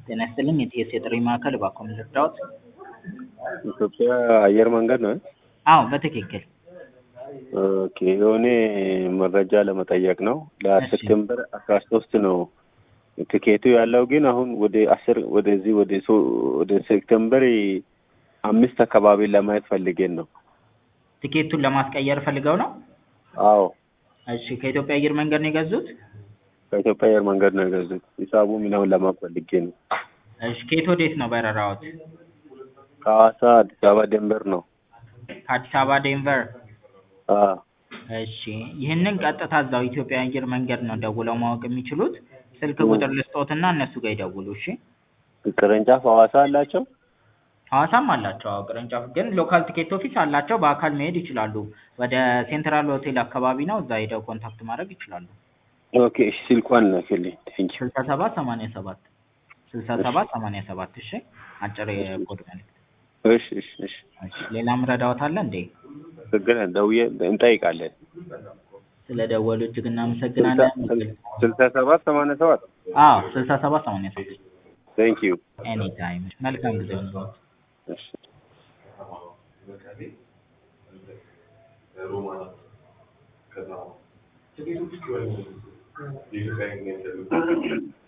ጤና ይስጥልኝ የቲኤስ የጥሪ ማዕከል እባክዎ ምን ልርዳዎት? ኢትዮጵያ አየር መንገድ ነው? አዎ በትክክል ኦኬ የሆነ መረጃ ለመጠየቅ ነው። ለሴፕቴምበር አስራ ሶስት ነው ትኬቱ ያለው ግን አሁን ወደ አስር ወደዚህ ወደ ሶ ወደ ሴፕቴምበር አምስት አካባቢ ለማየት ፈልጌን ነው። ትኬቱን ለማስቀየር ፈልገው ነው? አዎ እሺ ከኢትዮጵያ አየር መንገድ ነው የገዙት? ከኢትዮጵያ አየር መንገድ ነው የገዙት። ሂሳቡ ምናምን ለማወቅ ፈልጌ ነው። እሺ ከየት ወዴት ነው በረራዎት? ከሐዋሳ አዲስ አበባ ደንበር ነው። ከአዲስ አበባ ዴንቨር? አዎ እሺ ይህንን ቀጥታ እዛው ኢትዮጵያ አየር መንገድ ነው ደውለው ማወቅ የሚችሉት። ስልክ ቁጥር ልስጥዎትና እነሱ ጋር ይደውሉ እሺ። ቅርንጫፍ ሐዋሳ አላቸው? ሐዋሳም አላቸው አዎ ቅርንጫፍ ግን ሎካል ቲኬት ኦፊስ አላቸው በአካል መሄድ ይችላሉ። ወደ ሴንትራል ሆቴል አካባቢ ነው እዛ ሄደው ኮንታክት ማድረግ ይችላሉ። ኦኬ እሺ ስልኳን ላክልኝ። ቴንኪው ስልሳ ሰባት ሰማንያ ሰባት ስልሳ ሰባት ሰማንያ ሰባት እሺ አጭር የኮድ መልዕክት። እሺ እሺ እሺ እሺ ሌላም ረዳዎት አለ እንዴ? ችግር ደውዬ እንጠይቃለን። ስለደወሉ እጅግ እናመሰግናለን። ስልሳ ሰባት ሰማንያ ሰባት አዎ ስልሳ ሰባት ሰማንያ ሰባት ቴንኪው ኤኒ ታይም መልካም ጊዜ ይሁንልዎት። እሺ ከዛ